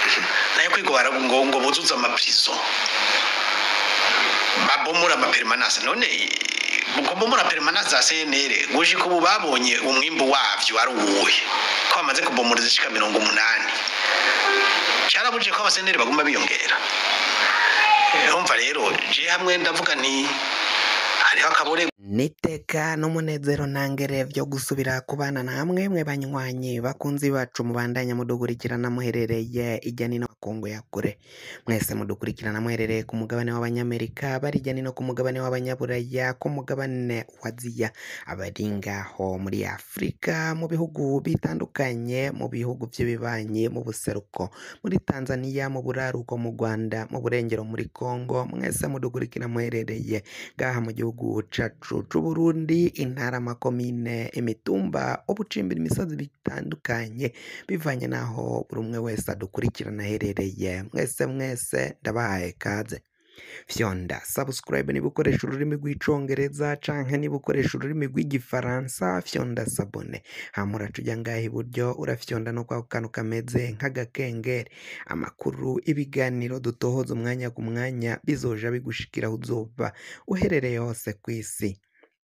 nayo kwigora ngo ngo buzuze amaprizo babomora amapermanence none kubomora permanence za CNL gushika ubu babonye umwimbu wavyo ari uwuhe ko bamaze kubomora zishika mirongo umunani carabuje ko abaseneri baguma biyongera Eh, umva rero je hamwe ndavuga nti hariho akabore niteka n'umunezero ntangere byo gusubira kubana namwe mwe banywanyi bakunzi bacu mubandanya mudukurikirana muherereye ijya nino makungu ya kure mwese mudukurikirana muherereye ku mugabane w'abanyamerika bari ijya nino ku mugabane w'abanyaburaya ku mugabane wa aziya abari ngaho muri afurika mu bihugu bitandukanye mu bihugu by'ibibanyi mu buseruko muri tanzania mu buraruko mu rwanda mu burengero muri congo mwese mudukurikira muherereye ngaha mu gihugu cacu c'uburundi intara amakomine imitumba ubucimbira imisozi bitandukanye bivanye n'aho buri umwe wese adukurikirana aherereye mwese mwese ndabahaye kaze fyonda subscribe niba ukoresha ururimi rw'icongereza canke niba ukoresha ururimi rw'igifaransa fyonda sabone hama uraca ujya ngaha iburyo urafyonda no kwa kantu kameze nk'agakengeri amakuru ibiganiro dutohoza umwanya ku mwanya bizoja bigushikira aho uzoba uherereye hose ku isi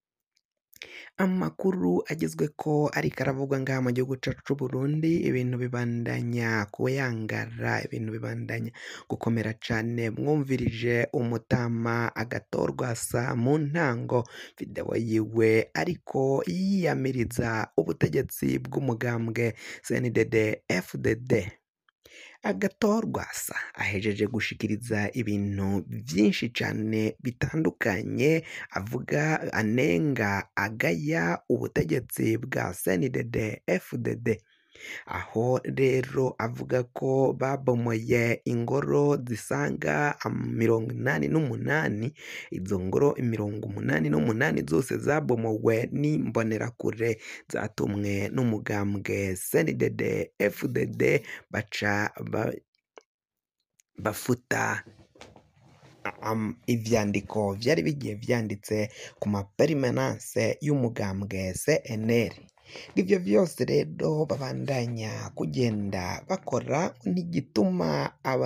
amakuru agezwe ko ariko aravugwa ngaha mu gihugu cyacu c'u Burundi ibintu bibandanya kuyangara ibintu bibandanya gukomera cane mwumvirije umutama agatorwa sa mu ntango videwo yiwe ariko yiyamiriza ubutegetsi bw'umugambwe CNDD FDD agatorwa sa ahejeje gushikiriza ibintu byinshi cyane bitandukanye avuga anenga agaya ubutegetsi bwa CNDD FDD aho rero avuga ko babomoye ingoro zisaga am- mirongo inani n'umunani izo ngoro mirongo umunani n'umunani zose zabomowe n'imbonerakure zatumwe n'umugambwe CNDD FDD baca ba- bafuta am- ivyandiko vyari bigiye vyanditse ku maperimananse y'umugambwe CNL ivyo vyose rero babandanya kugenda bakora n'igituma aba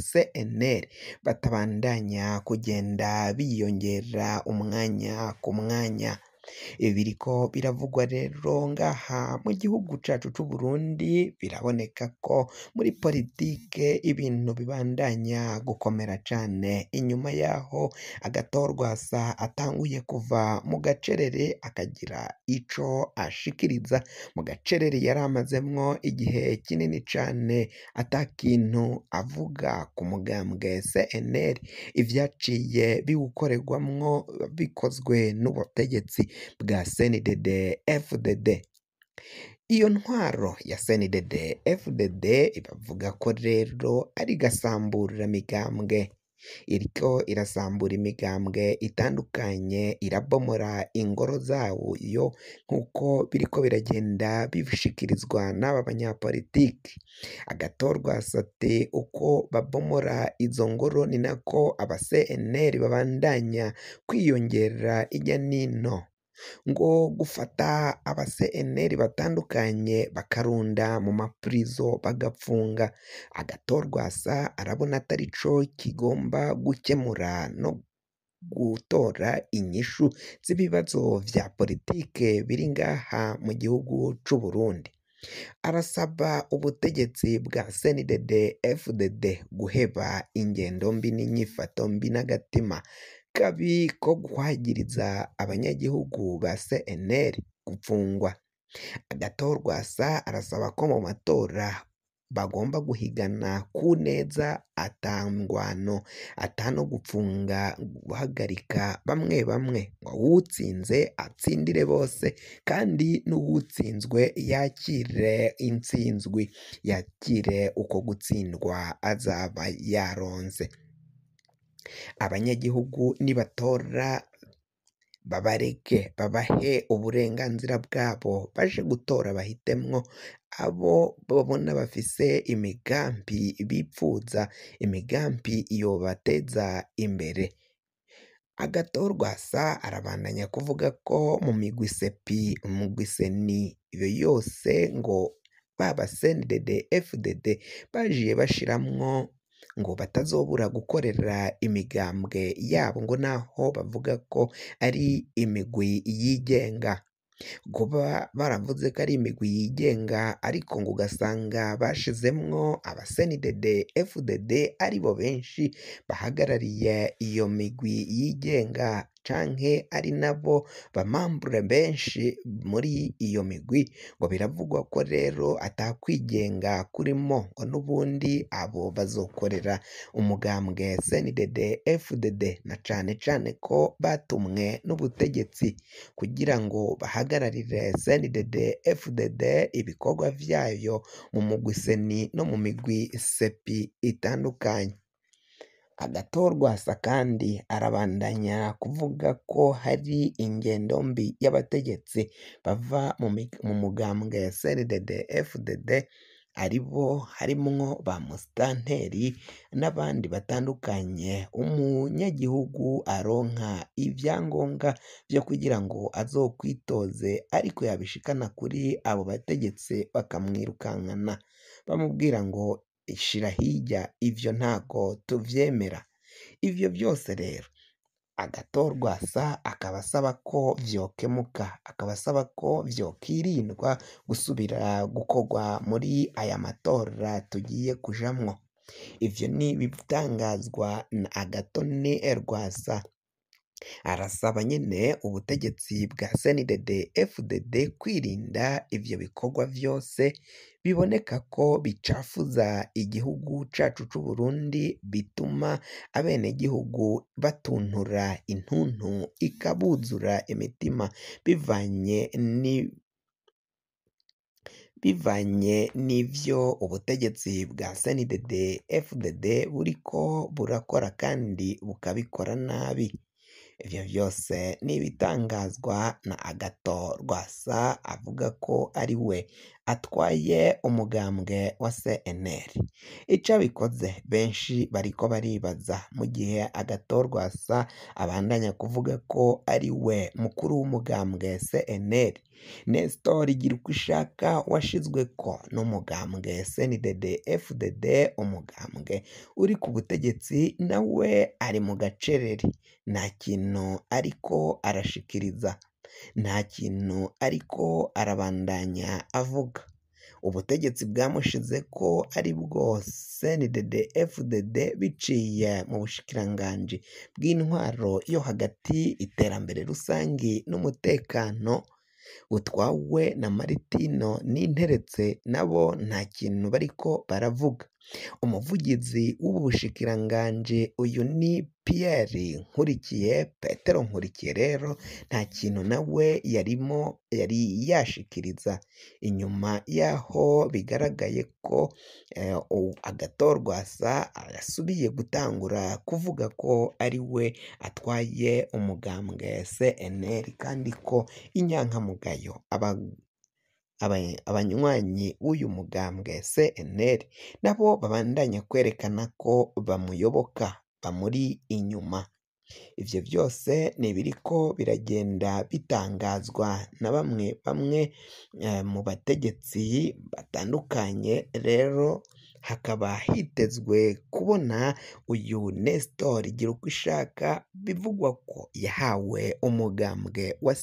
CNL batabandanya kugenda biyongera umwanya ku mwanya ibi biriko biravugwa rero ngaha mu gihugu cacu c'u Burundi biraboneka ko muri politike ibintu bibandanya gukomera cane inyuma yaho agatorwasa atanguye kuva mu gacerere akagira ico ashikiriza mu gacerere yari amazemwo igihe kinini cane ata kintu avuga ku mugambwe CNL ivyaciye biwukorerwamwo bikozwe n'ubutegetsi bwa CNDD FDD iyo ntwaro ya CNDD FDD ibavuga ko rero ari gasambura migambwe iriko irasambura imigambwe itandukanye irabomora ingoro zawo yo nk'uko biriko biragenda bishikirizwa n'aba banyapolitiki agatorwa sate uko babomora izo ngoro ni nako aba CNL babandanya kwiyongera ijya nino ngo gufata aba CNL batandukanye bakarunda mu mapurizo bagapfunga agatorwasa arabona atari co kigomba gukemura no gutora inyishu z'ibibazo vya politike biri ngaha mu gihugu c'u Burundi arasaba ubutegetsi bwa CNDD FDD guheba ingendo mbi n'inyifato mbi n'agatima kabi ko guhagiriza abanyagihugu ba CNL gupfungwa agatorwasa arasaba ko mu matora bagomba guhigana ku neza atangwano atano gupfunga guhagarika bamwe bamwe ngo uwutsinze atsindire bose kandi n'uwutsinzwe yakire intsinzwi yakire uko gutsindwa azaba yaronse abanyagihugu nibatora babareke babahe uburenganzira bwabo baje gutora bahitemwo abo babona bafise imigambi bipfuza imigambi yobateza imbere agatorwasa arabandanya kuvuga ko mu migwi sepi umugwi seni iyo yose ngo baba CNDD FDD bajiye bashiramwo ngo batazobura gukorera imigambwe yabo ngo naho bavuga ko ari imigwi yigenga kuba baravuze ko ari imigwi yigenga ariko ngo ugasanga bashizemwo aba CNDD FDD aribo benshi bahagarariye iyo migwi yigenga canke ari nabo bamambure benshi muri iyo migwi ngo biravugwa ko rero atakwigenga kurimo ngo n'ubundi abo bazokorera umugambwe CNDD FDD na cane cane ko batumwe n'ubutegetsi kugira ngo bahagararire CNDD FDD ibikorwa vyayo mu mugwi seni no mu migwi sepi itandukanye agatorwasa kandi arabandanya kuvuga ko hari ingendo mbi y'abategetsi bava mu mi- mu mugambwe CNDD FDD aribo harimwo ba musitanteri n'abandi batandukanye umunyagihugu aronka ibyangombwa byo kugira ngo azokwitoze ariko yabishikana kuri abo bategetsi bakamwirukankana bamubwira ngo ishira hirya ivyo ntago tuvyemera ivyo byose rero agatorwasa akaba asaba ko vyokemuka akaba asaba ko vyokirindwa gusubira gukorwa muri aya matora tugiye kujamwo ivyo ni ibitangazwa na agatoni rwasa arasaba nyine ubutegetsi bwa CNDD FDD kwirinda ivyo bikorwa vyose biboneka ko bicafuza igihugu cacu c'u Burundi bituma abenegihugu batuntura intuntu ikabuzura imitima bivanye ni bivanye n'ivyo ubutegetsi bwa CNDD FDD buriko burakora kandi bukabikora nabi ivyo vyose ni ibitangazwa na Agato Rwasa avuga ko ari we atwaye umugambwe wa CNL ico abikoze benshi bariko baribaza mu gihe Agato Rwasa abandanya kuvuga ko ari we mukuru w'umugambwe CNL Nestor Girukishaka washizweko n'umugambwe CNDD FDD umugambwe uri ku butegetsi nawe ari mu gacerere nta kintu ariko arashikiriza nta kintu ariko arabandanya avuga ubutegetsi bwamushize ko ari bwo CNDD FDD biciye mu bushikiranganji bw'intwaro yo hagati iterambere rusangi n'umutekano butwawe na Maritino n'interetse nabo nta kintu bariko baravuga umuvugizi w'ubu bushikiranganji uyu ni Pierre Nkurikiye Petero Nkurikiye rero nta kintu nawe yarimo yari yashikiriza inyuma yaho bigaragaye ko eh, u- agatorwasa yasubiye gutangura kuvuga ko ari we atwaye umugambwe CNL kandi ko inyankamugayo aba aba- abanywanyi b'uyu mugambwe CNL nabo babandanya kwerekana ko bamuyoboka bamuri inyuma ivyo byose ni ibiriko biragenda bitangazwa na bamwe bamwe eh, mu bategetsi batandukanye rero hakaba hitezwe kubona uyu Nestor Girukishaka bivugwa ko yahawe umugambwe wa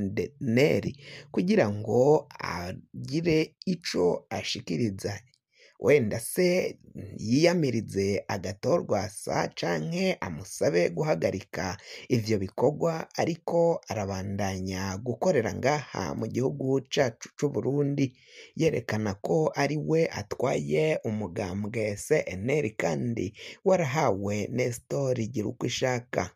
CNL kugira ngo agire ico ashikiriza wenda se yiyamirize agatorwasa canke amusabe guhagarika ivyo bikorwa ariko arabandanya gukorera ngaha mu gihugu cacu c'u Burundi yerekana ko ari we atwaye umugambwe CNL kandi warahawe Nestor Girukishaka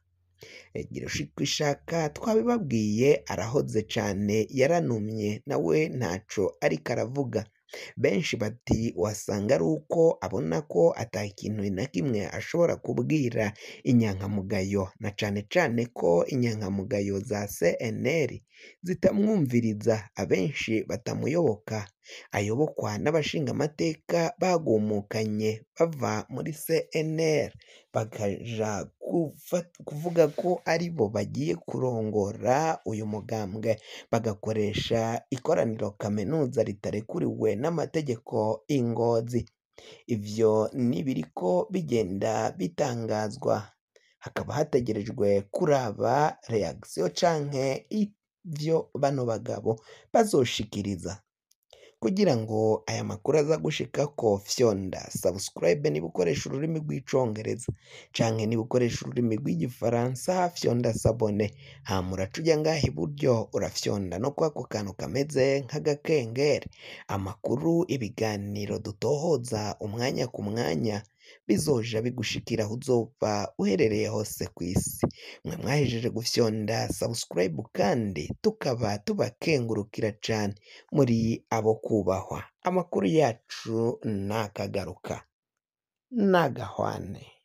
Girukishaka twabibabwiye arahoze cane yaranumye nawe ntaco ariko aravuga benshi bati wasanga ari uko abona ko ata kintu na kimwe ashobora kubwira inyankamugayo na cane cane ko inyankamugayo za CNL zitamwumviriza abenshi batamuyoboka ayobokwa n'abashingamateka bagumukanye bava muri CNL bakaja kufa- kuvuga ko ari bo bagiye kurongora uyu mugambwe bagakoresha ikoraniro kaminuza ritarekuriwe n'amategeko ingozi ivyo nibiriko bigenda bitangazwa hakaba hategerejwe kuraba reaction canke ivyo bano bagabo bazoshikiriza kugira ngo aya makuru aza gushikako fyonda subscribe niba ukoresha ururimi rw'icongereza canke niba ukoresha ururimi rw'igifaransa fyonda sabone hama uraca uja ngaha iburyo urafyonda no kwako kantu kameze nk'agakengeri amakuru ibiganiro dutohoza umwanya ku mwanya bizoja bigushikira aho uzoba uherereye hose ku isi mwe mwahejeje gufyonda subscribe kandi tukaba tubakengurukira cane muri abo kubahwa amakuru yacu nakagaruka nagahwane